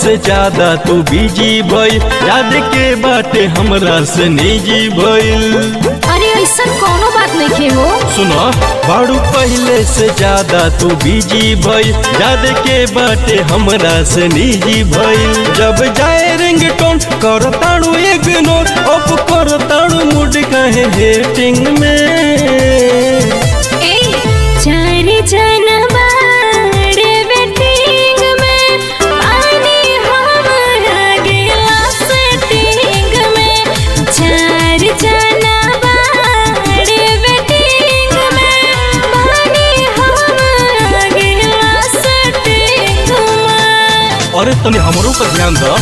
से ज्यादा तू बिजी भइल याद के बाटे हमरा से निजी भइल अरे ऐसा कोनो बात नहीं खे हो सुनो बाड़ू पहले से ज्यादा तू बिजी भइल याद के बाटे हमरा से निजी भइल जब जाए रिंगटोन कर ताड़ू इग्नोर अब कर ताड़ू मूड कहे हेटिंग में ए चार जनवा रे वेटिंग में पानी हमरा गेला सेटिंग में चार जनवा रे वेटिंग में पानी हमरा गेला सेटिंग में अरे तनी हमरो पर ध्यान दो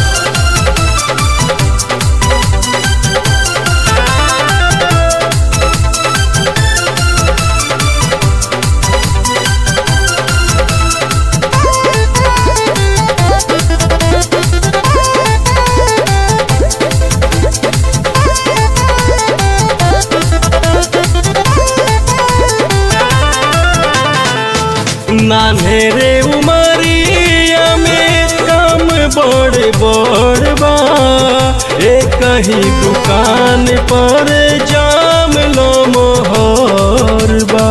नान्हे रे उमरिया में काम बड़ बड़ बा एक कहीं दुकान पर जाम लो मोहर बा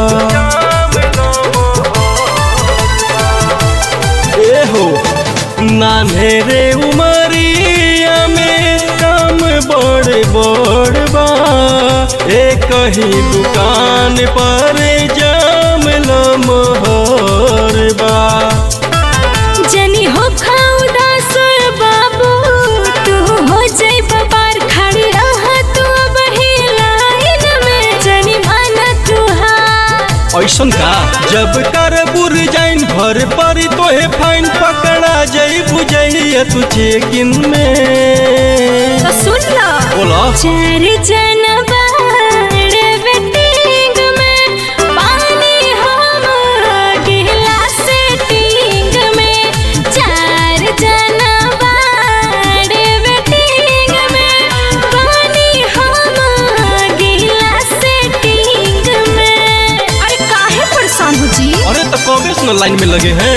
ए हो नान्हे रे उमरिया में काम बड़ बड़ बा एक कहीं दुकान पर जाम लो मोहर बा जनी हो खाऊ दास बाबू तू हो जाई बाबार खड़ी रह तू बही लाइन में जनी माना तू हा ऐसन का जब कर बुर जाइन भर परी तोहे फाइन पकड़ा जाई बुझैया तू चेकिन में तो सुन लो बोला चार जनवा रे वेटिंग में पानी हम गिला सेटिंग में चार जनवा रे वेटिंग में पानी हम गिला सेटिंग में अरे काहे परेशान हो जी अरे तो कबे से न लाइन में लगे हैं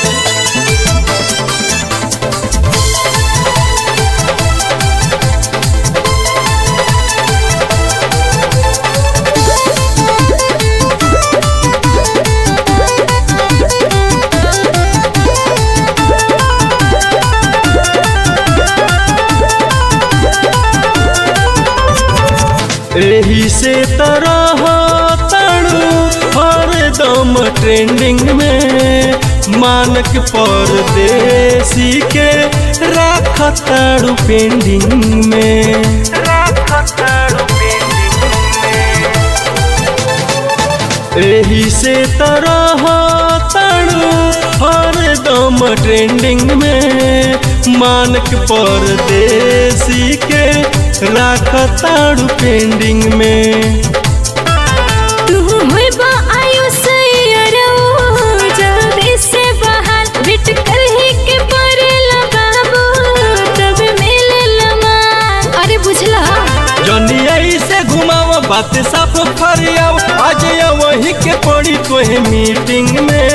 एही से तरह तड़ू हरदम ट्रेंडिंग में मानक परदेसी के राख ताड़ू पेंडिंग में एही से तरह तड़ू हरदम ट्रेंडिंग में मानक परदेसी के राख ताड़ू पेंडिंग में तू होई बा आयुष यारो जल्दी से बाहर बिट कर ही के परेला बाबू तब मिले लमा अरे बुझला जनिया से घुमाव बात साफ फरियाव आज या वही के पड़ी तोहे मीटिंग में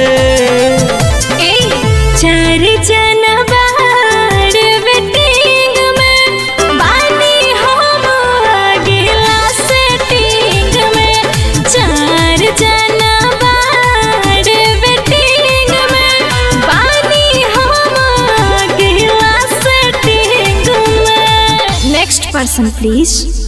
ए चार जनवा रे वेटिंग में बानी हम गिला सेटिंग में चार जनवा रे वेटिंग में बानी हम गिला सेटिंग में नेक्स्ट पर्सन प्लीज